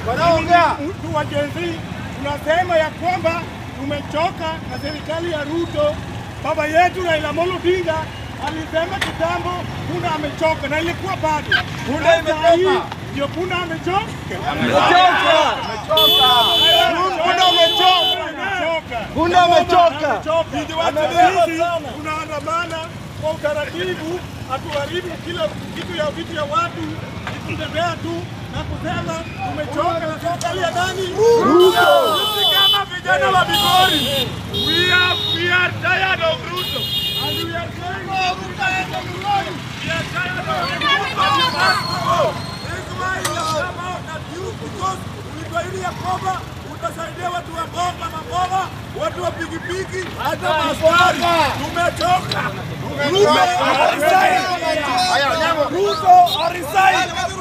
Wanaongea. mtu wa Gen Z tunasema ya kwamba tumechoka na serikali ya Ruto. Baba yetu Raila Amolo Odinga alisema kitambo punda amechoka, na ilikuwa bado Punda Sasa hii imechoka. ndio punda amechoka. Punda umechoka. Amechoka. Punda amechoka. Amechoka. Amebeba Sisi sana. tunaandamana kwa utaratibu, hatuharibu kila kitu ya vitu ya watu, ni kutembea tu na kusema tumechoka na serikali ya nani? Ruto. Sisi kama vijana wa Migori, we are we are tired of Ruto. And we are saying Ruto aende Migori. We are tired of Ruto. And you must go. That's why we have come out at you because ulituahidi ya kwamba utasaidia watu wa mboga maboga, watu wa pikipiki, hata maskari. Tumechoka. Ruto resign. Haya, Onyango. Ruto resign.